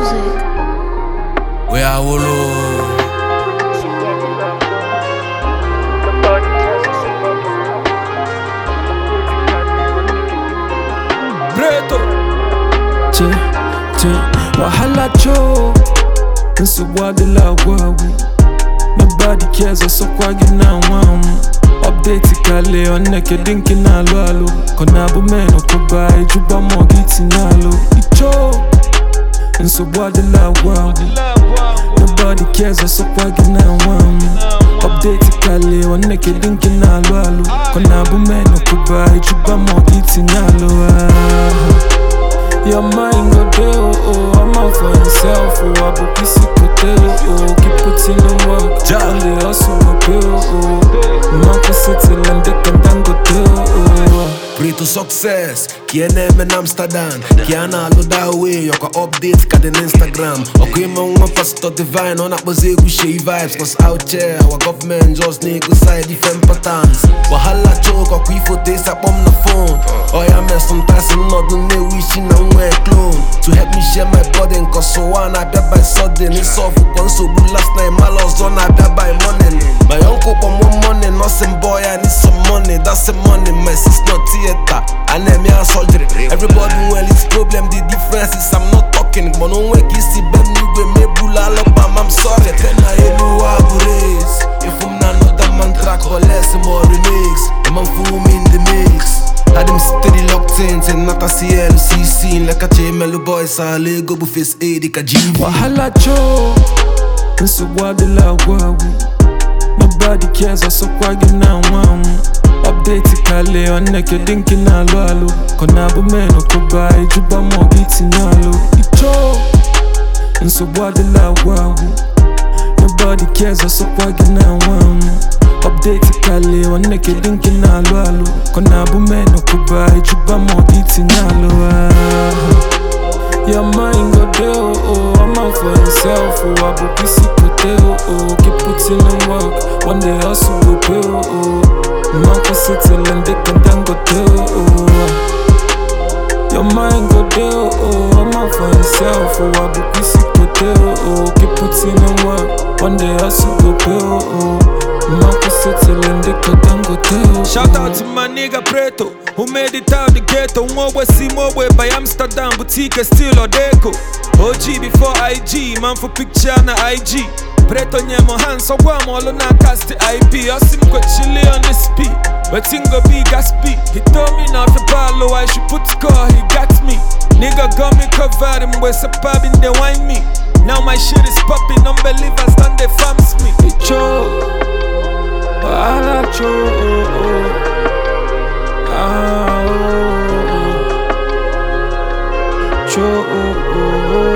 music. We are Wolo. Breto Che, che, wahala cho nsogbu adịla agwagwu nobody cares ọsọkwa gị na nwanwu update kale oneke dị nke na-alụ alụ ka ọ na-abụ men ọkụba ejuba mọ gị tinye alụ icho nsogbu adịla agwagwu nobody cares ọsọkwa gị na nwanwu update kale oneke dị nke na-alụ alụ ka ọ na-abụ men ọkụba ejuba mọ gị tinye alụ ah. Your mind go there, oh, oh, I'm out for himself, oh, I book this kote, oh, oh, keep putting in work, Ja. and the hustle go pay, oh, oh, man can settle and they can then go there, oh, Preto success, kiene men Amsterdam Kiana alo da way, yoko update ka den Instagram Oko ima nwa pastor divine, ona kpoze egwu shey vibes Cause out here, our government just nego side different patterns Wahala choke, ọkwa ifo te sakpom na phone Oya man, sometimes nnọdụ na-ewu isi na nwe clone To help me share my burden, cause ụwa na-abịa by sudden Ịsọfụ kwa nsogbu last night, mala ọzọ na-abịa by morning My uncle kpọm one morning, nothing boy, I need some money That's the money, my sis not theater And them ya surgery Everybody well, it's problem, the difference is I'm not talking But no way, kisi bem nigwe, me bula alabam, I'm sorry Tena elu abures If I'm not another man track, or less more remix The man fool me in the mix Had them steady locked in, say not a CLCC Like a Chemelo boys, a Lego face A, di ka GV wahala cho, nsogbu adịla agwagwu, nobody cares, ọsọkwa gị na nwanwu, update kale oneke dị nke na-alụ alụ, ka ọ na-abụ men ọkụba ejuba mọ gị tinye alụ, icho, nsogbu adịla agwagwu, Nobody cares ọsọkwa gị na nwanwu Update kale oneke dị nke na-alụ alụ Ka ọ na-abụ men ọkụba ejuba ma ọ gị tinye alụ ah. Your mind go there oh oh I'm out for himself oh Abụ isi kote oh oh Keep putting in work One day hustle go pay oh oh Mmankwụ settle and they can then go tell oh oh Your mind go there, oh, oh, I'm out for himself, oh, I book this kote, oh, oh, keep putting in work, one day hustle go pay, oh, oh, man can settle and they can then go tell, Shout out to my nigga Preto, who made it out the ghetto. Mobwe see Mobwe by Amsterdam, boutique still Odeko. OG before IG, man for picture na IG. Preto nyemo hands so guam all on a cast the IP. Asim go chili on the speed, but go be gas speed. He told me not to follow, I should put score, he got me. Nigga got me covered, him with a pub in they wine me. Now my shit is popping, unbelievers done they farms me. Hey, cho, wahala cho, oh, oh, ah, oh, oh, cho, oh, oh, oh.